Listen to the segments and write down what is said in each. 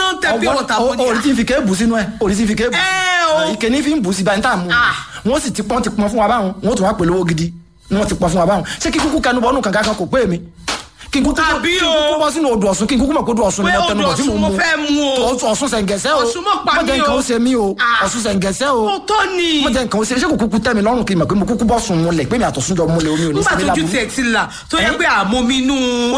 ń tẹ pure water fún orí tí ń fi ké bù sínú ẹ orí tí ń fi ké bù Ẹ o. ike ní fi ń bù sí báyìí tá à ń mú Ah. wọn sì ti pọ́n ti pọ́n fún wa báwọn wọn tún wá pẹ̀lú owó gidi ni wọ́n ti pọ́n fún wa báwọn ṣé kí kúkú kẹnu bọ́nù kankan kan kò pé mi kí n kúkú kí n Àbí o. kúkú bọ́ sínú odò ọ̀sùn kí n kúkú mọ̀ pé odò ọ̀sùn ni Pé mo tẹnu odò bọ̀ tí mo Ọ̀ṣun mo mú fẹ́ mu o. Tó- ọ̀ṣun sẹ̀ǹgẹ̀sẹ̀ o Ọ̀ṣun mọ̀ pa Má jẹ́ mí nǹkan o. ó ṣe mí o Ah. ọ̀ṣun sẹ̀ǹgẹ̀sẹ̀ o Ó tó ni. mo jẹ́ nǹkan ó ṣe ṣé kò kúkú tẹ́ mi lọ́rùn kí n mọ̀ pé mo kúkú bọ́ sùn múlẹ̀ pé mi àtọ̀sùn jọ múlẹ̀ omi ò ní nígbà sẹ́mi tójú lábúrú tiẹ̀ ti là tó yẹ Ẹ́? pé àmomi inú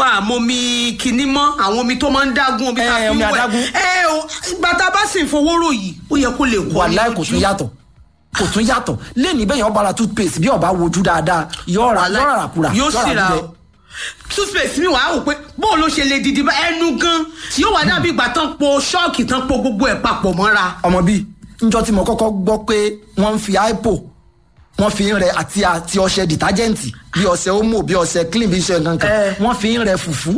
àmomi kìíní mọ́ àwọn omi tó máa ń dágún omi tá a Ẹ́, fi ń omi wẹ̀ adágún. ẹ o bàtà bá sì ń fowó rò yìí ó yẹ kó lè kó wàláì kò tún yàtọ̀ kò tún yàtọ̀ lẹ́ni bẹ́ẹ̀ yẹn ọba ra toothpaste bí ọba wojú dáadáa yọ̀ọ̀ra yọ̀ọ̀ra ràkúrà yóò sì ra o toothpaste mi wàá wò pé bóun ló ṣe lè dìdí bá ẹnu gan yóò wá dàbí ìgbà tán po ṣọ́ọ̀kì tán po gbogbo ẹ̀ papọ̀ mọ́ra. ọmọ bíi njọ tí mo kọ́kọ́ gbọ́ pé wọ́n ń fi hypo wọ́n fi ń rẹ àti àti ọṣẹ dìtájẹ́ǹtì bí ọṣẹ omo bí ọṣẹ clean bí ọṣẹ nǹkan kan Eh. wọ́n fi ń rẹ fùfú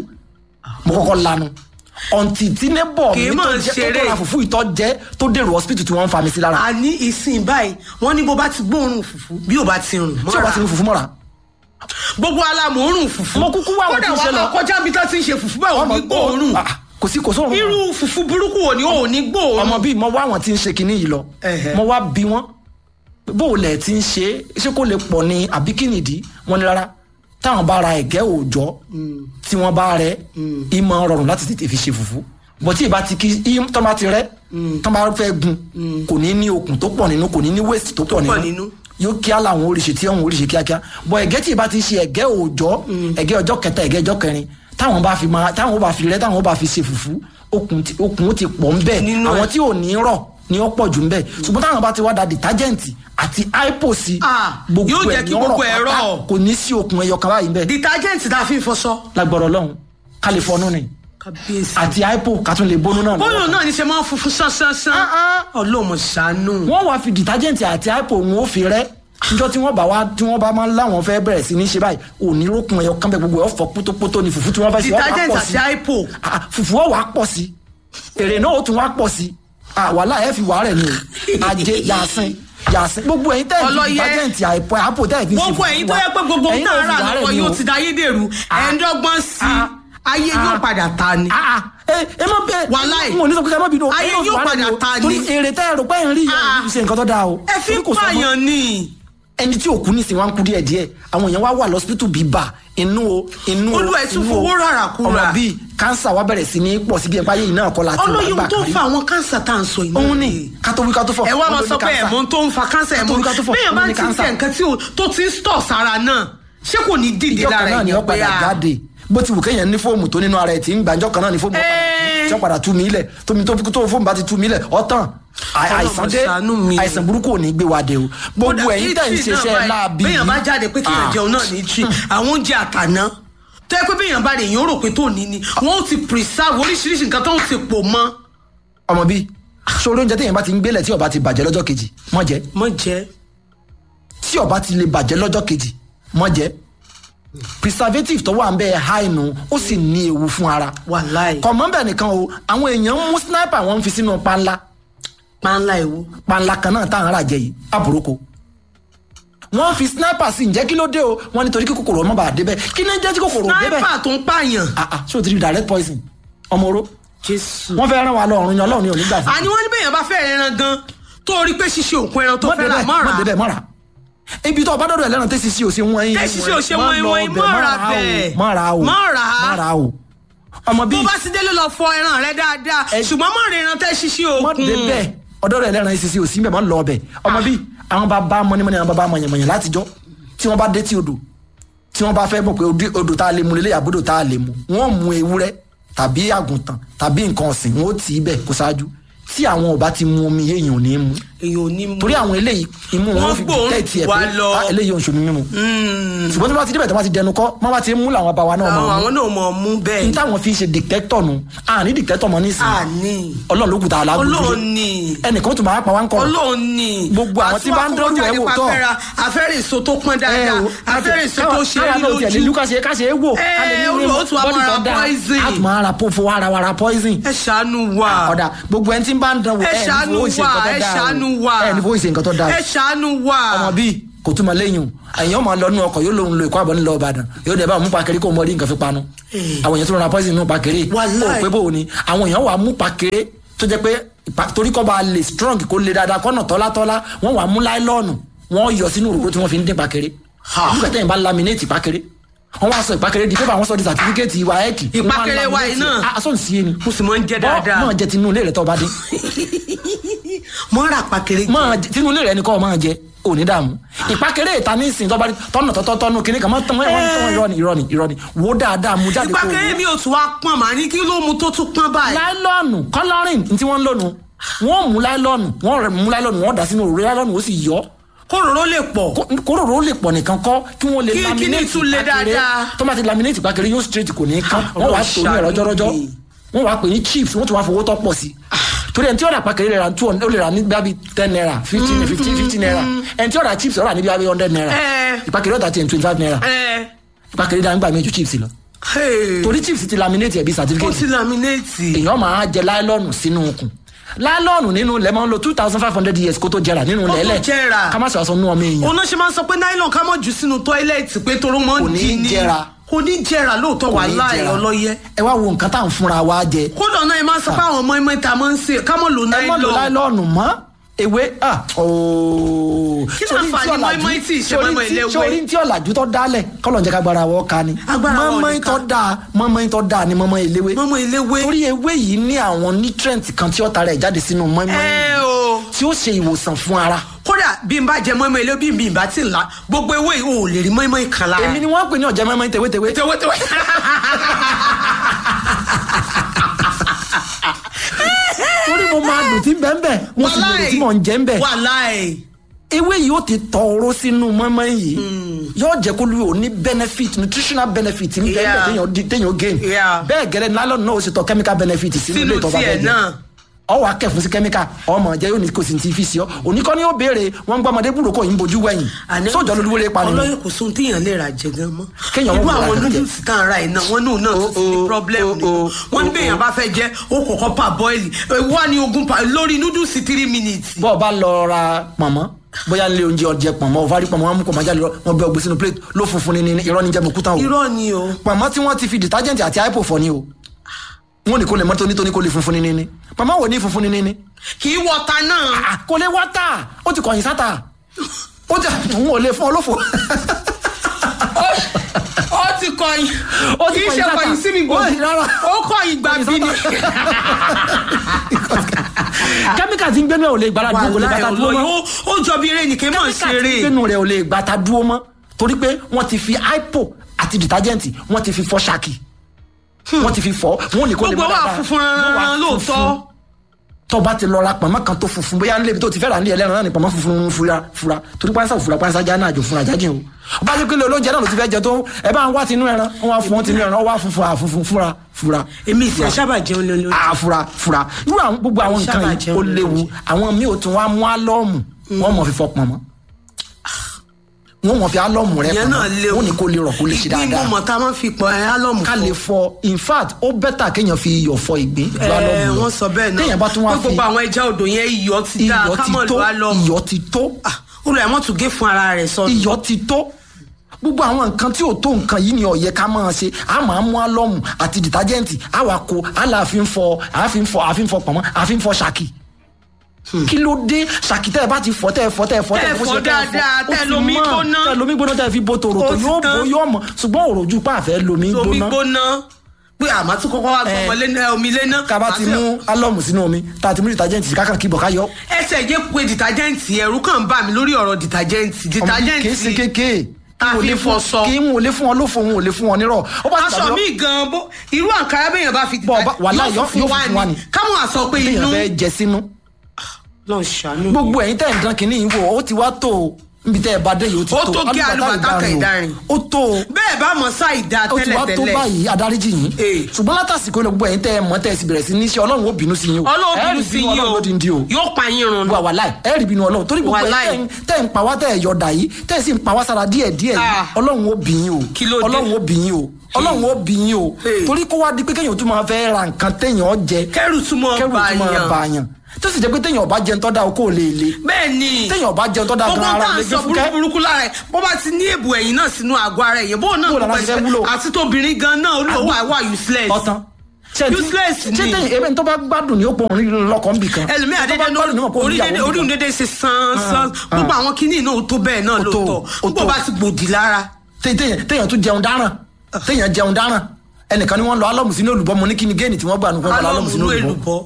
mo kọ́kọ́ lanu ọ̀ǹtì tí nébọ̀ Kì í mi mọ̀ tó jẹ́ tó ṣeré. tó ra fùfú ìtọ́ jẹ́ tó dèrò hospital tí wọ́n ń fa mi sí lára a ní ìsìn báyìí wọ́n ní bó bá ti gbóòórùn fùfú bí ò bá ti rùn tí o bá ti ní fùfú mọ́ra gbogbo alamòórùn fùfú Mo kúkú wá àwọn tí ń ṣe kódà lọ. wọ́n máa kọjá bí tán ti ń ṣe fùfú báyìí wọ́n ní gbóòórùn Ah, kò sí kò sóorun irú fùfú burúkú wo ni ò ní gbóòórùn. ọmọ bíi mo wá àwọn tí ń ṣe kinní yìí lọ Ẹhẹ. mo wá bí wọn bó o lẹ̀ ti ń ṣe é ṣé kó lè pọ̀ ní àbí kí nìdí wọn ni rárá táwọn bá ra ẹ̀gẹ́ òòjọ́ tí wọ́n bá rẹ ìmọ̀ rọrùn láti tètè fi ṣe fùfú bọ̀ tí ìbá ti kí í- tọ́ bá ti rẹ tọ́ bá fẹ́ gun kò ní ní okùn tó pọ̀ nínú kò ní ní waste tó pọ̀ pọ̀ nínú nínú. yóò kíá làwọn oríṣi tí àwọn oríṣi kíákíá bọ̀ ẹ̀gẹ́ tí ìbá ti ṣe ẹ̀gẹ́ òòjọ́ ẹ̀gẹ́ ọjọ́ kẹta ẹ̀gẹ́ ọjọ́ kẹrin táwọn bá fi máa táwọn bá fi rẹ táwọn bá fi ṣe fùfú okùn ti- okùn ti pọ̀ ń bẹ̀ Nínú àwọn ẹ̀. tí ò ní rọ̀ ni ó pọ̀ jù ń bẹ̀ ṣùgbọ́n táwọn bá ti wá da dìtájẹ́ǹtì àti aipo sí Ah, yóò jẹ́ kí ní gbogbo ọ̀rọ̀ ẹ̀ pátá, rọ̀. kò ní sí okùn ẹyọ kan báyìí ń bẹ̀ detergent tá a fi ń fọṣọ. lágbọ̀rọ̀ lọ́hùn kálífọ́nù ni kábíyèsí. àti aipo kátó lè bónú náà bóyá lọ́wọ́. náà ní ṣe máa ń funfun sánsánsan. ọlọ́mọ ṣàánú. wọ́n wá fi dìtájẹ́ǹtì àti aipo wọn ó fi rẹ́ níjọ́ tí wọ́n bá wá tí wọ́n bá máa ń láwọn fẹ́ bẹ̀rẹ̀ sí ní ṣe báyìí òní rókun ẹyọ kan bẹ gbogbo ẹ̀ ọ̀fọ̀ pótópótó ni fùfú tí wọ́n fẹ́ ṣe ọ̀wá detergent pọ̀ àti sí hypo. Ah, fùfú ọ̀wá pọ̀ sí èrè náà ó tún wá pọ̀ sí àwàlà ẹ̀ fi wà rẹ̀ ni o àjẹ yàsìn yàsìn gbogbo ẹ̀yin tẹ́ ẹ̀ fi Ọlọ́yẹ. dìtájẹ́ǹtì àìpọ̀ àpò tẹ́ ẹ̀ fi ṣe gbogbo fùfú ẹ̀yin tó wa. yẹ pé gbogbo Ẹ̀yin náà náà rà fi wà rẹ̀ lọ́wọ́ ni yóò o. ti da ayédèrú ẹ̀ẹ́dọ́gbọ́n sí Ah. ayé Ah. yóò padà ta ni. Ah, ah, ẹ ẹ má bẹ Wàláì. n ò ní sọ pé ká má bínú o. Ayé Ẹ̀yin náà fi yóò wà rẹ̀ padà ni o. ta ni. torí èrè tẹ́ ẹ rò pé ẹ̀ ń rí Ah. yẹn ṣe nǹkan tó dáa o. ẹ fi Torí ń kò sọ fún- pààyàn ni. ẹni tí òkú nísìnyí wá ń kú díẹ̀ díẹ̀ àwọn èèyàn wá wà lọ́sípítù bíbà inú o inú o Olúwa ẹ̀ tún inú o. fowó rárá kúra. ọmọ bíi kánsà wa bẹ̀rẹ̀ sí ní pọ̀ sí bí ẹ̀ báyé yìí náà kọ́ la ti wà ọlọ́yin nígbà tó kan ń rí fa àwọn kánsà tá à ń sọ yìí. òun ni kátó wí kátó fọ̀ ẹ wá wọ́n máa ló sọ ní pé cancer. ẹ̀mọ́ tó ń fa kánsà ẹ̀mọ́ Kátó wí kátó fọ̀, bẹ́ẹ̀ wọ́n bá ló ní ti ń cancer. tẹ nǹkan tí o- tó ti ń stọ̀ sára náà ṣé kò ní dìde ìjọ lára kan náà ni ó èèyàn pé padà a. jáde bó ti wù kéèyàn ní fóòmù tó nínú ara ẹ̀ tí ń gbà ìjọ kan náà ni fóòmù ó padà Ẹ́ẹ́. tí ó padà tú mi lẹ̀ tómi tó tó fóòmù bá ti tú mi lẹ̀ ọ̀tàn Àì- Ọlọ́run àìsàn dé ṣàánú mi. àìsàn burúkú ò ní gbé wa dé o gbogbo Kódà ẹ̀yin tẹ̀ ń itri náà ṣiṣẹ́ báyìí, láabi béèyàn bá jáde pé kéèyàn Ah. jẹun náà ní tree àwọn oúnjẹ àtàná tó yẹ pé béèyàn bá rè èèyàn rò pé tó ní ni wọn ó ti preserve oríṣiríṣi nǹkan tó ń ti pò mọ́. ọmọ bíi sórí oúnjẹ téèyàn bá ti ń gbélẹ̀ tí ó bá ti bàjẹ́ lọ́jọ́ kejì mọ́ jẹ́ mọ jẹ tí ó bá ti lè bàjẹ́ lọ́jọ́ kejì mọ́ jẹ́ preservative tó wà ń bẹ́ẹ̀ háìnù ó sì ní ewu fún ara wàláì kọ̀mọ́ bẹ́ẹ̀ nìkan o àwọn èèyàn ń mú sniper wọn ń fi sínú panla pàǹlà ìwú. panla kan náà táwọn ará jẹ yìí àbúrúkọ wọ́n fi sniper sí ǹjẹ́ kí ló dé o wọ́n nítorí kí kòkòrò ọmọ bá débẹ̀ kí ní jẹ́ tí kòkòrò débẹ̀ sniper tó ń pààyàn. ah ah ṣé o ti rí direct poison ọmọ oró jésù. wọ́n fẹ́ rán wa lọ ọ̀run yan ọlọ́run ni ò ní gbà fún àní wọn ní béèyàn bá fẹ́ ẹran gan tó rí pé ṣíṣe òkú ẹran tó mọ́ fẹ́ rà débẹ̀ mọ́ra mọ́ débẹ̀ mọ́ra ibi tó o bá dọ́dọ̀ ẹlẹ́ran tẹ́sí sí o ṣe wọ́n yín Tẹ́sí sí o ṣe wọ́n yín, wọ́n yín, lọ mọ́ ra bẹ̀, bẹ́ẹ̀. mọ́ ra o Mọ́ ra. mọ́ ra o ọmọ bó bíi bá sì délé lọ fọ ẹran rẹ dáadáa Ẹ- ṣùgbọ́n mọ́ rẹ ẹran tẹ́ ṣíṣe mọ́ òkun. débẹ̀ ọ̀dọ́ rẹ̀ ẹlẹ́ran ìṣiṣẹ́ òsì mẹ́ mọ́ lọ ọbẹ̀ ọmọ bíi àwọn bá bá mọ́nímọ́ní àwọn bá bá mọ̀nyẹ̀mọ̀nyẹ̀ látijọ́ tí wọ́n bá dé tí odò tí wọ́n bá fẹ́ mọ̀ pé odò- odò tá a lè mu lélẹ́yà bódò tá a lè mu wọ́n mú ewúrẹ́ tàbí àgùntàn tàbí nǹkan ọ̀sìn wọ́n ó tì í bẹ̀ kó ṣáájú tí àwọn ò bá ti mu omi èèyàn ò ní mu èyàn ò ní mú. torí àwọn eléyìí imú wọn Wọ́n fi gbóòórùn tẹ̀tì ẹ̀ wá pé lọ. "Ah, eléyìí ò ń ṣomi mímu Mm. ṣùgbọ́n tí wọ́n bá ti débẹ̀ tí wọ́n ti dẹnu kọ́ wọ́n bá ti mú làwọn bá wa náà àwọn mọ̀ àwọn náà mọ̀ mú ní bẹ́ẹ̀. táwọn fi ṣe dìtẹ́tọ̀ nu àní dìtẹ́tọ̀ mọ́ nísìnyí àní ọlọ́run ló kù tá a lágbójú ọlọ́run ni ẹnìkan tó máa pa wá ń kọ́ ọlọ́run ni. Gbogbo àwọn tí bá ń dọ́rù ẹ̀ wò tọ́. afẹ́rẹ́ èso tó pọ́n dáadáa afẹ́rẹ́ èso tó ṣe é káwa náà tiẹ̀ lè lójú. lú ká ṣe ká ṣe é wò Ẹ, ká lè ní olùwà ó tún wá bọ́dì máa tó ra dáa poison. á tún máa ra po fowó ara wa ra poison ẹ ṣàánú wa. ọ̀dà gbogbo ẹni tí ń bá ń dán wò ẹ ẹ̀ ní ṣàánú fowó ìṣe wa nǹkan ẹ tó dáa ṣàánú o. wa ẹ̀ ní fowó ìṣe nǹkan tó dáa ẹ ṣàánú wa. ọmọ bíi kò túmọ̀ lẹ́yìn o ẹ̀yìn ọmọ lọ́nu ọkọ̀ yóò lòun lo ìkọ́ àbọ̀ nílò Ìbàdàn yóò dẹ̀ bá mú pakiri kó mọ rí nǹkan fi panu àwọn èèyàn tó ra poison nínú pakiri Wàláì. ó pé bò ó ni àwọn èèyàn wà mú pakiri tó jẹ́ pé ìpa- torí kọ́ bá lè strong kó lè dáadáa kọ́nà tọ́látọ́lá wọ́n wàá mú láìlọ́ọ̀nù wọ́n yọ sínú òróró tí wọ́n fi ń dín ìpàkéré Ha. nígbà tẹ́yìn bá laminate ìpàkéré wọ́n wá sọ ìpàkéré di pépà wọ́n sọ di certificate ìwà ẹ̀kì Ìpàkéré wa yìí náà. aṣọ ìsí ẹni mo sì máa ń jẹ dáadáa máa jẹ tinú ilé rẹ tó bá dé mo ń ra pàkéré máa jẹ tinú ilé rẹ ni kọ́ ọ máa jẹ òní dààmú ìpàkéré ìta ní ìsìn tó bá dé tọ́nà tọ́tọ́ tọ́nu kìnnì kan máa tán wọ́n tán irọ́ ni irọ́ ni irọ́ ni wò ó dáadáa mú jáde kó o ìpàkéré wò. mi ò tún wá pọn màá ní kí ló mu tó tún pọn báyìí. láìlọ́ọ̀nù coloring tí wọ́n ń lónu wọ́n mú láìlọ́ọ̀nù wọ́n rẹ̀ mú láìlọ́ọ̀nù wọ́n dà sínú òróró láìlọ́ọ̀nù ó sì yọ kóròró lè pọ̀. Kó- kóròrò lè pọ̀ nìkan kọ́ kí wọ́n lè Kí- kí ni laminate tún lè ìpàkéré dáadáa? tó bá ti laminate ìpàkéré yóò straight kò ní kán Ah, wọ́n wàá Ọlọ́run tó ní ẹ̀rọ ṣàánú jọ́rọ́jọ́ mi. wọ́n wàá pè ní chips wọ́n tún wàá fowó tọ́ pọ̀ sí torí ẹni tí ó rà ìpàkéré rẹ̀ ra two hundred ó lè rà ní bíi ten naira fifteen fifteen fifteen naira ẹni tí ó rà chips ó rà ní bíi hundred naira Eh. ìpàkéré ọ̀tà tiẹ̀ twenty five naira ẹ ìpàkéré dáa nígbà méjì chips lọ ẹ torí chips ti laminate ẹ̀ bí ó certificate ti laminate. èèyàn máa jẹ láìlọ́ọ̀nù sínú okùn láìlọ́ọ̀nù nínú ilẹ̀ máa ń lo two thousand five hundred years kó tó jẹrà nínú tó ilẹ̀ jẹrà. ká má sọ àṣọ nú ọmọ èèyàn òun náà ṣe máa ń sọ pé nylon ká mọ̀ jù sínú tọ́ílẹ̀tì pé toró mọ́ Kò ní dì ní jẹrà. kò ní jẹrà lóòótọ́ wà ní láì jẹrà. ọlọ́yẹ. ẹ wá wo nǹkan tá à ń fúnra wa jẹ kódà náà ẹ máa sọ pé àwọn ọmọ ẹmọ ìta máa ń ṣe ká mọ̀ lò ẹ mọ̀ lo nylon. láìlọ́ọ̀nù mọ́ ewé ah ooo Kí ló fà ní mọ́ínmọ́ín tí ìṣe mọ́ínmọ́ín ilé ewé? sórí tí ọ̀làjú tó dálẹ̀ kọ́lọ̀ ń jẹ́ ká gbára wọ́ ká ni Agbára wa ò ní mọ́mọ́ín ká. tó dáa mọ́mọ́ín tó dáa ni mọ́mọ́ eléwé mọ́mọ́ iléwé. torí ewé yìí ní àwọn nutrient kan tí ó tara ẹ̀ jáde sínú mọ́mọ́ín ẹ o tí ó ṣe ìwòsàn fún ara kódà bí n bá jẹ mọ́mọ́ ilé bí n bá ti ń la gbogbo ewé yìí ò lè rí mọ́mọ́ ìkan lára. èmi ni wọ́n pè ní ọ̀jẹ̀ mọ́mọ́ín tewétewé tewétewé. torí mo máa dùn tí ń bẹ́ẹ̀ bẹ́ẹ̀ mo sì lè tí mò ń jẹ́ ń bẹ́ẹ̀ wàláì. ewé yìí ó ti tọrọ sínú mọ́mọ́ yìí yóò jẹ́ kó lu ò ní benefit nutritional benefit ń bẹ́ẹ̀ Yeah. bẹ́ẹ̀ téèyàn di- téèyàn gain Yeah. bẹ́ẹ̀ gẹ́lẹ́ nylon náà ó sì tọ chemical benefit sínú ilé sínú ìtọ́ba tiẹ̀ bẹ́ẹ̀ jẹ́ náà. ọwọ́ akẹ́fún sí chemical ọmọ jẹ́ yóò ní kò sì ti fi sí ọ oníkọ́ ni ó béèrè wọ́n ń gbọ́ ọmọdé búrò kò yín bojú wẹ̀yìn sóòjọ́ lolúwo lè pa nínú ọlọ́yìn kò sóhun téèyàn lè rà jẹ gan mọ́. Kéèyàn irú wọ́n àwọn wò rà jẹ. noodles tá à ń ra iná wọn náà náà tó ti ní oh, problem oh, ni oh, wọ́n ní oh, bẹ́ẹ̀ yẹn bá fẹ́ jẹ́ ó kọ̀kọ́ pa bọ́ìlì wọ́n ní ogún pa lórí noodles three minutes. bọ́ ọ bá lọ ra pọ̀nmọ́ bóyá nílé oúnjẹ ọjẹ pọ̀nmọ́ ọ̀fárí pọ̀nmọ́ wọn mú pọ̀nmọ́ jáde lọ wọn bẹ ọgbẹ́ sínú plate ló funfun ní ní irọ́ ní jẹ́ mọ̀kútà o irọ́ ni o. pọ̀nmọ́ tí wọ́n ti fi detergent àti hypo fọ̀ ni o wọn ní kó lè mọ́ tónítóní kó lè funfun ní ní pọ̀nmọ́ wò ní funfun ní ní kì í wọta náà. Ah, kò lè wọ́tà ó ti kọ̀yìn sáta ó ti òun ò lè fún ọ lófo ó ti kọyìn Ó ti kì í kọ̀yìn ṣe sáta. kọyìn sí mi gbòó Ó ti rárá. ó kọyìn gbà bí ni. kẹ́míkà tí ń gbénu ẹ̀ ò lè gbára dúró kò lè wàláì gbàtà dúró ọlọ́yìn mọ́ ó- ó jọ bí eré nìkan mọ̀ kẹ́míkà tí ń ṣeré. gbénu rẹ̀ ò lè gbàtà dúró mọ́ torí pé wọ́n ti fi hypo àti detergent wọ́n ti fi fọ́ ṣáàkì wọ́n ti fi fọ́ wọ́n ní kó lè gbogbo mọ́ wa dáadáa. funfun Yóò wá rán lóòótọ́. funfun. tó bá ti lọ ra pọ̀nmọ́ kan tó funfun bóyá nílé ibi tó ti fẹ́ rà ní ẹlẹ́ran náà ní pọ̀nmọ́ funfun fura fura torí pàṣẹ fura pàṣẹ ajá náà àjò fúnra jáde o ọba jẹ́ pé ilé olóúnjẹ náà ló ti fẹ́ jẹ tó ẹ bá ń wá tinú ẹran wọ́n wá fún wọn tinú ẹran wọ́n wá funfun àfunfun fura fura. èmi ìfẹ́ sábà jẹun lé lórí. Ah, fura fura irú àwọn gbogbo àwọn nǹkan Sábà yìí jẹun ó lórí léwu oúnjẹ. àwọn míì ò tún wá mú álọ́ọ̀mù wọ́n mọ̀ fi fọ pọ̀nmọ́ wọ́n mọ̀ fi álọ́ọ̀mù rẹ ìyẹn náà pọ̀nmọ́ léwu wọ́n ní kó lè rọ̀ kó lè ṣe ìgbín dáadáa mo mọ̀ tá a máa fi pọ̀ ẹ́ álọ́mù ká lè fọ in fact ó bẹ́tà kéèyàn fi iyọ̀ fọ ìgbín ju ẹ álọ́ọ̀mù lọ. wọ́n sọ bẹ́ẹ̀ náà téèyàn bá tún wá pé fi gbogbo àwọn ẹja odò yẹn iyọ̀ ti dá iyọ̀ ti kámọ̀ tó ló álọ́mù. iyọ̀ ti tó olùyà mọ̀ tún gé fún ara rẹ̀ sọnù. iyọ̀ ti tó gbogbo àwọn nǹkan tí ò tó nǹkan yìí ni ó yẹ ká máa ṣe a máa mú álọ́mù àti dìtájẹ́ǹtì a wà kó a là fi ń fọ a fi ń fọ a fi ń fọ pọ̀nmọ́ a fi ń fọ ṣàkì kí ló dé ṣàkì tẹ́ ẹ bá ti fọ tẹ́ ẹ fọ tẹ́ ẹ fọ Tẹ́ ẹ bó fọ ṣe kẹ́ ẹ dáadáa, ó tẹ́ ẹ ti lomi mọ́. gbóná. tẹ́ ẹ lomi gbóná tẹ́ ẹ fi bo tòrò tó Ó ti yóò tán. bó yóò mọ̀ ṣùgbọ́n òròjú pa àfẹ́ lomi omi gbóná gbóná pé àmọ́ tún kọ́kọ́ wá Eh. gbọmọ lé náà omi lé náà. ká bá ti mú álọ́mù sínú omi tá a ti mú dìtájẹ́ǹtì sí kákan kíbọ̀ ká yọ ẹsẹ̀ jẹ́ pé dìtájẹ́ǹtì ẹ̀rú kàn bà mí lórí ọ̀rọ̀ dìtájẹ́ǹtì kì í ṣe dìtájẹ́ǹtì kéékèé tá a fi fọṣọ. kí n ò lè fún wọn lófo n ò lè fún wọn nírọ̀ ó bá ti aṣọ tàbí mi gan bó irú àǹkárá bẹ́yàn bá fi Bọ̀ bá- wàhálà yóò- yóò funfun wá ni. káwọn àsọ pé inú téèyàn fẹ́ jẹ sínú lọ ṣàánú gbogbo ẹ̀yin tẹ̀ ń dán kínní yìí wò ó ti wá tó o níbi tẹ́ ẹ bá dé yìí ó ti Ó tó tó kí alùbàtà kẹ̀ ìdarin. ó tó o bẹ́ẹ̀ bá mọ̀ ṣáìdá ó ti wá tó tẹ́lẹ̀tẹ́lẹ̀ báyìí adáríjì yín Eh. ṣùgbọ́n látàsíkò ilẹ̀ gbogbo ẹ̀yin tẹ́ ẹ mọ̀ tẹ́ ẹ sì bẹ̀rẹ̀ sí ní iṣẹ́ ọlọ́run ó bínú sí yín o ọlọ́run Ẹ bínú rí sí yín ọlọ́run o lódìndí o yóò pa yín run wà wà láì ẹ rí bínú ọlọ́run torí gbogbo Wàláì. ẹ̀yin tẹ́ ń pa wá tẹ́ ẹ yọ̀dà yìí tẹ́ ẹ sì ń pa wá sára díẹ̀ díẹ̀ yìí Ah. ọlọ́run ó bí yín o Kí ló dé? ọlọ́run ó bí yín o ọlọ́run ó bí yín o Hey. torí kó wá di pé kéèyàn tún máa fẹ́ ra nǹkan téèyàn jẹ kẹrù túmọ̀ kẹrù tún máa bàyàn bà yàn tó sì jẹ́ pé téèyàn bá jẹun tọ́da okó lè le bẹ́ẹ̀ ni téèyàn bá jẹun tọ́da gbogbo gan ara tá à lè ń gbé sọ fúkẹ́ burúkú lára ẹ̀ bó bá ti ní èbù ẹ̀yìn náà sínú àgọ́ ara ẹ̀yìn bóun náà Bó lára gbogbo ti fẹ́ ẹ̀ṣẹ̀- wúlò? àti tóbìnrin gan náà olúwo wà wà useless ọ̀tán Ṣé ti- useless ṣé ni tẹ̀yìn ebe tó bá gbádùn ní ó pọ̀ òun lọ́kọ̀ nbì kan ẹlòmíì Tó bá àdédé gbádùn ní ó pọ̀ òun orí níyàwó dédé nbì orí kan. dédé ṣe san san Ah, gbogbo àwọn kinní náà ó tó bẹ́ẹ̀ náà Ó tó, lóòótọ́ ó gbogbo tó. bá ti gbòdì lára Tẹ- téèyàn téèyàn tún jẹun dáràn téèyàn jẹun dáràn ẹnìkan ni wọ́n lọ alọ́mù sínú olùbọ́ mo ní kí ni géènì tí wọ́n gbà nù kí wọ́n lọ alọ́mù sínú alọ́mùnú olùbọ́ èlùbọ́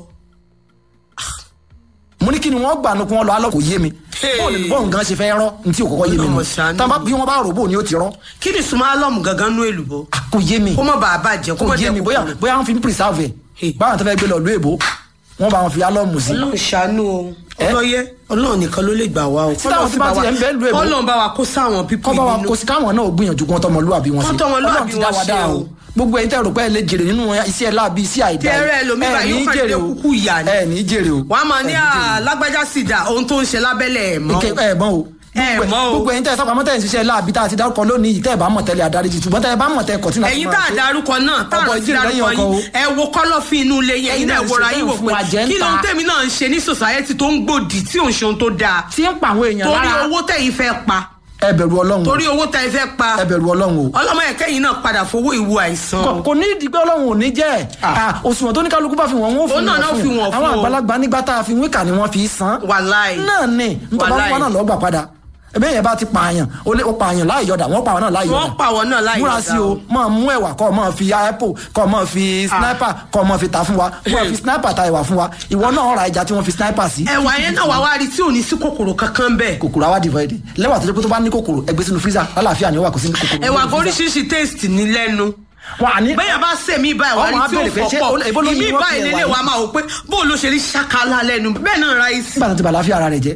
mo ní kí ni wọ́n gbà nù kí wọ́n lọ alọ́ kò yé mi Hey. bóòlù olùbọ́ nǹkan ṣe fẹ́ rọ́ ní tí ò kọ́kọ́ yé mi Ọlọ́run nù ṣàánú. tán bá bí wọ́n bá rò bò ní ó ti rọ́ kí ni sùnmọ́ alọ́mù gangan nú èlùbọ́ Ah, kò yé mi kó má bàa bàjẹ́ kó kò má yé jẹ́ mi bóyá kòkòrò. bóyá wọ́n fi ń preserve Hey. ẹ̀ báwọn tó fẹ́ gbé lọ lóyèbó wọ́n bá wọn fi alọ́mù sí ọlọ́run ṣàánú o Eh? ọlọ́yẹ ọlọ́run nìkan ló lè gbà wá o Tí táwọn tí bá tiẹ̀ ń bẹ lù èbó. kọ́lọ́n bá wa kó sáwọn pípì kọ́ bá wa nínú kó sí káwọn náà gbìyànjú kí wọ́n tọmọlúwàbí wọn sí Kán tọmọlúwàbí Ọlọ́run ti dá wọn wa ṣe dá o. o gbogbo ẹ̀yin tẹ́ rò pé ẹ lè jèrè nínú iṣẹ́ láàbí iṣẹ́ àìdá Tí ẹrẹ́ ẹlòmíì báyìí ní ó kàn jèrè lè o kúkú ìyà ni. ẹ ní jèrè o wàá máa ní Ẹ ní jèrè o. alágbájá sì dà ohun tó ń ṣe lábẹ́lẹ̀ ẹ̀ mọ́ Ike- ẹ mọ̀ o Ẹ Gbogbo- mọ̀ o. gbogbo ẹ̀yin tẹ́ sábà mọ́tẹ́ ìṣiṣẹ́ láàbí tá a ti dárúkọ lónìí yìí tẹ́ ẹ bá mọ̀ tẹ́lẹ̀ adarí ti ṣùgbọ́n tẹ́ ẹ bá mọ̀ tẹ́ kọ̀tínà ẹ̀yin tá a darúkọ náà tá a Ọkọ̀ rántí ìjìnlẹ̀ lẹ́yìn darúkọ ọkọ̀ o. yín ẹ wo kọ́lọ́fín inú ilé yẹn Ẹ̀yin ẹ̀yin náà náà wòra ṣe yín wò bẹ́ẹ̀ fún pé àjẹ́ ń kí ló ń ta. tèmi náà ń ṣe ní sòsáyẹ́tì tó ń gbòdì tí ò ń ṣe ohun tó dáa tí ń pa àwọn èèyàn torí lára owó tẹ̀yin fẹ́ pa ẹ bẹ̀rù ọlọ́run o. torí owó tẹ̀yin fẹ́ pa ẹ bẹ̀rù ọlọ́run o ọlọ́mọ ẹ̀kẹ́yìn náà padà fowó ìwo àìsàn kò kò ní ìdí pé ọlọ́run ò ní jẹ́ Ah. Ah, òṣùwọ̀n tó ní kálukú bá fi wọ́n wọ́n Òun náà náà fi wọ́n fún àwọn o. àgbàlagbà nígbà tá a fi wíkà ni wọ́n fi san wàláì náà ni nítorí Wàláì. wọn náà lọ gbà padà ẹbí yẹn bá ti pààyàn ó lé ó pààyàn láì yọdà wọn pààyàn náà láì yọdà wọ́n pa àwọn náà láì múra yọ̀dà sí o máa mú ẹwà kọ́ máa fi apple kọ́ máa fi sniper kọ́ máa fi ta fún wa máa fi sniper ta ẹwà fún wa ìwọ náà ra ẹja tí wọ́n fi sniper sí. ẹwà yẹn náà wà wá rí tí ò ní sí kòkòrò kankan bẹ́ẹ̀ kòkòrò àwa divide lẹ́wà tó jẹ́ pé tó bá ní kòkòrò ẹgbẹ́ sínú freezer lálàáfíà ni ó wà kò sí ní kòkòrò. ẹwà nínú kò freezer. oríṣiríṣi taste ní lẹ́nu wọn àní bẹ́ẹ̀ bá sèmi báyìí wà Ọmọ ní tí ó abẹ́rẹ́ pé ṣé fọ́pọ̀ ó- èbó ló ní ìmí wọ́n báyìí fi ẹ̀wà lélẹ̀ yìí? wa máa wò pé bó ló ṣe rí ṣàkálà lẹ́nu bẹ́ẹ̀ náà ráìsì nígbà tó ti bà láfíà ara rẹ̀ jẹ́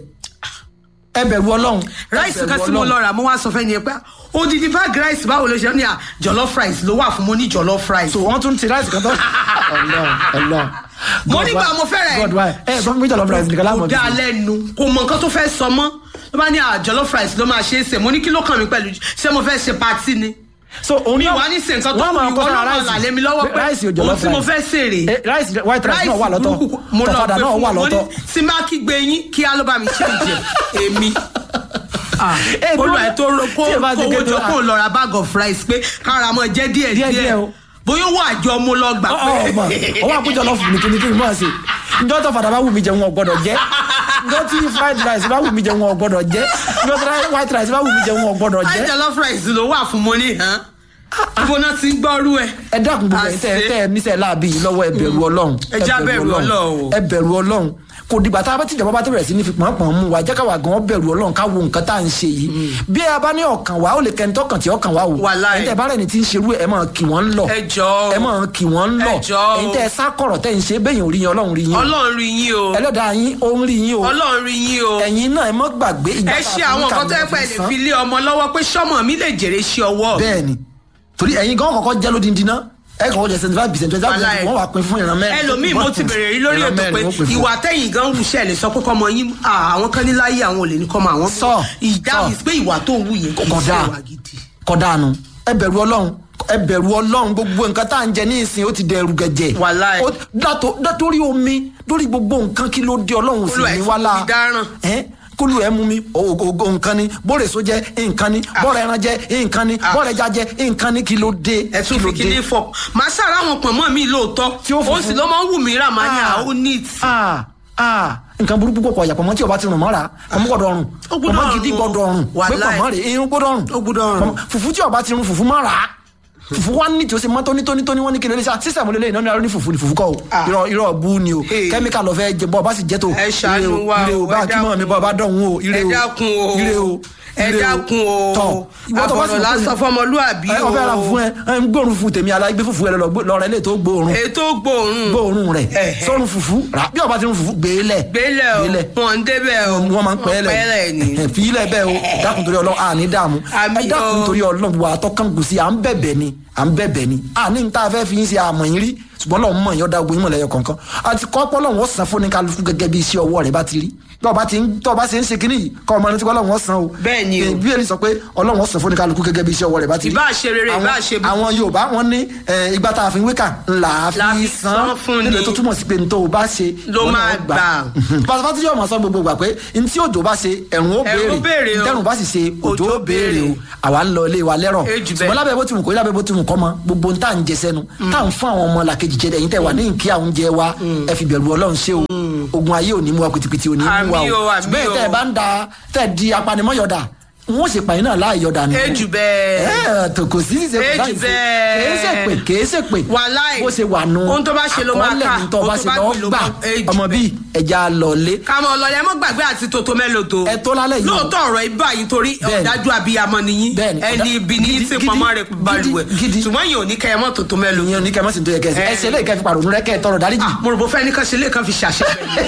ẹ bẹ̀rù ọlọ́run ẹ ráìsì bẹ̀rù kan tí mo Ọlọ́run. lọ rà mo wá sọ fẹ́ ni ẹ pé odidi bag rice báwo ló ṣe ní à jollof rice ló wà fún mo ní jollof rice so wọ́n tún ti ráìsì kan tó. ọlọ́run ọlọ́run. Mo God nígbà why- mo fẹ́ rẹ̀. God why ẹ sọ fún mi jọlọ rice nìkan láàmú kò dá lẹ́nu kò mọ nǹkan tó fẹ́ sọ mọ́ ló bá ní à jollof rice ló máa ṣe é sè mo ní kí ló kàn mí pẹ̀lú ṣé mo fẹ́ ṣe patí ni so òun mi náà- wà ní ṣe nǹkan tó wọ́n kù máa ìwọ kọ́ náà sára máa ráìsì. là lé mi lọ́wọ́ pé ráìsì ò ohun jọlọ tí mo fẹ́ sèrè Eh, ráìsì white rice náà wà lọ́tọ̀ burúkú mo lọ tọ̀fadà gbé náà fún wà mo ní lọ́tọ̀. tí má kí gbé yín kí á ló bá mi ṣe ìjẹ èmi Eh, olú dúró- ẹ tó ro kó tí ẹ bá ti kówó gé tó- jọ kó lọ ra bag of rice pé kára mọ jẹ díẹ̀ Díẹ̀ díẹ̀ díẹ̀ o. bóyá owó àjọ mo lọ gbà ọmọ pé ọwọ́ àpéjọ lọ fún mi kíni kíni mọ̀ ẹ́ sí njọ́ tó fàdà bá wù mí jẹ wọn ò gbọ́dọ̀ jẹ́ njọ́ tí fried rice bá wù mí jẹ wọn ò gbọ́dọ̀ jẹ́ njọ́ tí white rice bá wù mí jẹ wọn ò gbọ́dọ̀ jẹ́ jollof rice ló wà fún mo ní hàn ibo náà ti ń gbọ́rú ẹ. ẹ dákun gbogbo ẹ tẹ ẹ tẹ ẹ níṣẹ́ láàbí yìí lọ́wọ́ ẹ bẹ̀rù Ọlọ́run Ẹ já bẹ̀rù Ọlọ́run o. ẹ bẹ̀rù Ọlọ́run kò dìgbà tá a bá tìjọba bá tẹ̀rẹ̀ sí ní fi pọ̀npọ̀n mú wa jẹ́ káwa gan bẹ̀rù Ọlọ́run ká wo nǹkan tá à ń ṣe yìí bí a bá ní ọkàn wa ó lè kẹ́ni tọkàn tí ọkàn wa wò Wàláhì. ẹ̀yin tẹ́ bá rẹ̀ ní ti ń ṣerú ẹ̀ máa kì wọ́n lọ Ẹ jọ̀ọ́. ẹ máa kì wọ́n lọ Ẹ jọ̀ọ́. ẹ̀yin tẹ́ ẹ sá kọ̀rọ̀ tẹ́ ń ṣe bẹ́yìn orí yín Ọlọ́run rí yín o. ọlọ́run rí yín o ẹlẹ́dàá yín ó ń rí yín o ọlọ́run rí yín o ẹ̀yin náà ẹ mọ́ gbàgbé ìgbà ẹ tá a ṣe fi àwọn ń nǹkan tó yẹ kàwé pé ẹ fi lè san. fi lé ọmọ lọ́wọ́ pé sọ́mọ mi lè jèrè ṣe ọwọ́ mi. bẹ́ẹ̀ni torí ẹ̀yin gan kọ́kọ́ jẹ́ lódindi náà ẹ kọ́kọ́ jẹ́ seventy five percent twenty five Wàláhì. percent wọ́n wà pín fún ìran mẹ́rin. ẹlòmíì mo ti bèrè rí lórí Ìran ètò mẹ́rin pé wọ́n pín fún. ìwà tẹ̀yìn gan wù ṣẹ́ lè sọ pé kọ́mọ yín à, àwọn kan ní láyé àwọn ò lè ní kọ́mọ àwọn. Sọ, ìdáhùn sọ. pé ìwà tó wù yẹn kì í Kódà. ṣe ìwà gidi. kọ́dànù ẹ bẹ̀rù ọlọ́run ẹ bẹ̀rù ọlọ́run gbogbo nǹkan tá à ń jẹ ní ìsìn ó ti dẹrù gẹ̀jẹ̀. Wàláhì. Ó- dátó- dátórí omi lórí gbogbo nǹkan kí ló dé ọlọ́run sì Olúwa ẹ̀ ní ti wálá. fi dáràn. Ẹ́, kólú ẹ mú mi ògógó nǹkan ni bóre so jẹ nǹkan ni bọ́ọ̀rọ̀ ẹran jẹ nǹkan ni Ah. bọ́ọ̀rọ̀ ẹja jẹ nǹkan ni kí ló dé ẹ tún kí ló fi kíní fọ màá ṣàrà àwọn pọ̀nmọ́ mi lóòótọ́ Tí ó ó funfun. sì ló máa ń wù mí rà máa ní Ah. àwọn neat. ah ah nǹkan burúkú kọkọ yàpọ̀ mọ́ tí o bá ti rùn mọ́ra ọmọ gbọ́dọ̀ rùn Ó gbọ́dọ̀ ọmọ rùn gidi o. gbọ́dọ̀ rùn pé Wàláhì. pọ̀mọ́ rè irun gbọ́dọ̀ rùn Ó gbọ́dọ̀ rùn. Pọ̀mọ́- fùfú tí o bá ti rùn fùfú má rà á fùfú wa ní tí o ṣe mọ́ tónítónítóní wọ́n ní kí ló lè ṣe sísẹ̀mù lélẹ́yìn náà ní arọ́ ní fùfú ní fùfú kọ́ o Ah. irọ́ irọ́ bú ni o Hey. kẹ́míkà lọ fẹ́ jẹ bọ́ ọba sì jẹ́ tó Ẹ ṣàánú ire o, wa ire o, o bá ẹ kí mọ́ mi dákun bọ́ ọba dọ̀hún o ire ẹ o dákun o ire o ẹ ire o. dákun o tọ̀ ìwọ tó bá sì àbọ̀rọ̀ lásán fọmọlúàbí ẹ o ọfẹ́ ra fún ẹ ẹ ń gbóòórùn fún tèmi alágbé fùfú ẹ lọ rẹ lè tó gbóòórùn ètò gbòòrùn gbóòórùn rẹ Ẹ̀hẹ̀. sọ́run fùfú rà bí ọba ti rún fùfú gbélé gbélé o wọn ń débẹ̀ o wọ́n máa ń pẹ́ pẹ́lẹ̀ ni lẹ̀ fi ilẹ̀ bẹ́ẹ̀ o dákun torí ọlọ́run àní dààmú Àmì ẹ dákun o. torí ọlọ́run wà á tọ́kàn gùn sí à ń bẹ̀bẹ̀ ni à ń bẹ̀bẹ̀ ni àní ní tá a fẹ́ fi ń ṣe àmọ̀ yín rí ṣùgbọ́n lọ́run mọ̀ yín ọ̀dà ogun yín mọ̀ lẹ́yọ kọ̀ọ̀kan àti kọ́pọ́ lọ́run ó san fún ní kálukú gẹ́gẹ́ bí iṣẹ́ ọwọ́ rẹ̀ bá ti rí tọ́ba ti ń tọ́ba ṣe ń ṣe kínní yìí kọ́ ọmọ ẹni tí ọlọ́run ó san o Bẹ́ẹ̀ ni o. Eh, bíbélì sọ pé ọlọ́run ó san fún ní kálukú gẹ́gẹ́ bí iṣẹ́ ọwọ́ rẹ̀ bá ti rí Ìbá ṣe rere, ìbá Àwọn- ṣe búburú. àwọn yorùbá wọn ní eh, ìgbà tá a fi ń wékà ńlá La fi fi san san fún ni. nílẹ̀ tó túmọ̀ sí pé ntọ́ o bá ṣe Ló wọn náà máa gbà. pàṣípàṣí yóò mọ̀ sọ gbogbo gbà pé ntí òjò bá ṣe ẹ̀rùn ó Ẹ̀rùn ó béèrè béèrè o. ntẹ̀rùn bá sì ṣe òjò ó Òjò béèrè o béèrè. àwa ń lọ ilé wa lẹ́rọ̀ Ejù bẹ́ẹ̀. ṣùgbọ́n lábẹ́ bó ti wù kó lábẹ́ bó ti wù kọ́ mọ gbogbo ntá ń jẹ sẹ́nu tá à ń fún àwọn ọmọ làkejì kejì jẹ ẹ̀yin tẹ́ wà ní nkí àwọn oúnjẹ wa ẹ fi bẹ̀rù ọlọ́run ṣe o ogun ayé ò ní mú wa pìtìpìtì ò ní mú wa Àmì o, àmì ṣùgbọ́n o. tẹ́ ẹ bá ń da tẹ́ ẹ di apanimọ́yọ̀dà n ó sì pààyàn náà láàyè ọ̀dà nù. Ejù bẹ́ẹ̀. ẹ tó kò sí ṣe Ejù láì ṣe bẹ́ẹ̀. kèé ṣe pé kèé ṣe pé Wàláì. bó ṣe wà nù. Ohun tó bá ṣe ló máa àkọọ́lẹ̀ kà. ní tó bá Ohun ṣe tó bá lọ́ gbìn ló gbà máa- Ejù ọmọ bíi ẹja lọlé. kàmọ́ ọlọ́lẹ̀ mọ́ gbàgbé àti tòtò mẹ́lòtò. Ẹ tó lálẹ́ yìí o. lóòótọ́ ọ̀rọ̀ ibà yìí torí Bẹ́ẹ̀ni. ọ̀dájú abiyamọ nìyí Bẹ́ẹ̀ni. ẹni ibi ní Gidi- tí gidi- pọnmọ́ rẹ̀ gidi- balùwẹ̀ gidi. ṣùgbọ́n yìí ò ní kẹ́ ẹ mọ́ tòtò mẹ́lòtò. ìyẹn ní kẹ́ ẹ má sì ń tó yẹ kẹ́ ẹ ṣe. Ẹ. ẹ ṣe lè kẹ́ ẹ fi pàrọ̀ rẹ kẹ́ ẹ tọrọ dáríjì. mo rò bó fẹ́ ní kan ṣe lè kan fi ṣàṣẹ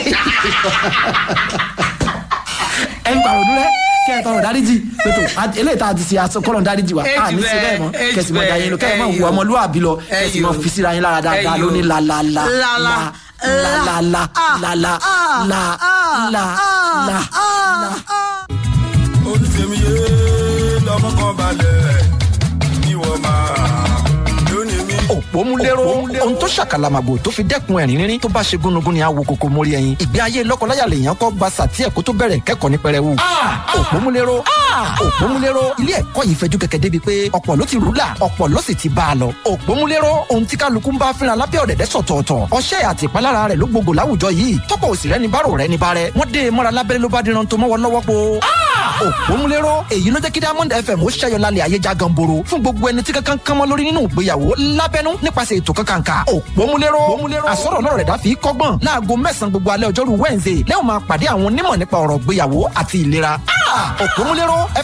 ẹ ń pàrọ̀ rẹ kẹ́ ẹ tọrọ dáríjì pẹ̀tọ̀ àti- eléyìí tá a ti ṣe aṣọ kọ́lọ̀ dáríjì wa Ejù a ní ṣe bẹ́ẹ̀ mọ́ bẹ́ẹ̀, kẹ́sì mọ́ ejù da yín lọ kẹ́ ẹ mọ́ bẹ́ẹ̀, wù ọmọlúwàbí lọ ẹyọ. kẹ́sì mọ́ fi síra yín lára dáadáa Ẹyọ. lóní la la la La la. la la la la la la la la la la. olùsèmi yé lọmọ kan balẹ̀ ìwọ máa lónìí mi. òpómúléró ohun tó ṣàkàlàmàgbò tó fi dẹ́kun ẹ̀rín rírín tó bá ṣe gúnugún ni àwo kòkó mórí ẹyin ìgbé ayé lọ́kọláya lèèyàn kọ́ gba sàtí ẹ̀kọ́ tó bẹ̀rẹ̀ kẹ́kọ̀ọ́ ní pẹrẹwu. òpómúléró òpómúléró ilé ẹ̀kọ́ yìí fẹjú kẹ̀kẹ́ débi pé ọ̀pọ̀ ló ti rúlà ọ̀pọ̀ ló sì ti bá a lọ. òpómúléró ohun tí kálukú ń bá fínra lábẹ́ ọ̀dẹ̀dẹ̀ sọ̀tọ̀ọ̀tọ̀ ọṣẹ́ àti ìpalára rẹ̀ ló gbogbo láwùjọ yìí tọ́pọ̀ òsì rẹ̀ ní bárò rẹ̀ ní bárẹ̀ wọ́n dé e mọ́ra lábẹ́rẹ́ ló bá díran tó mọ́wọ́ lọ́wọ́ po. òpómúléró èyí ló jẹ́ kí diamond fm ó ṣẹ́yọ lálẹ́ ayé já ganboro fún gbogbo ẹni tí kankan kan mọ́ lórí nínú ìgbéyàwó lábẹ́nú nípasẹ̀ ètò kankanka òpómúléró àsọ̀rọ̀ náà rẹ̀ dá fi kọ́gbọ́n láago mẹ́sàn-án gbogbo alẹ́ ọjọ́rú wednesday lẹ́wọ̀n máa pàdé àwọn onímọ̀ nípa ọ̀rọ̀ ìgbéyàwó àti ìlera òpómúléró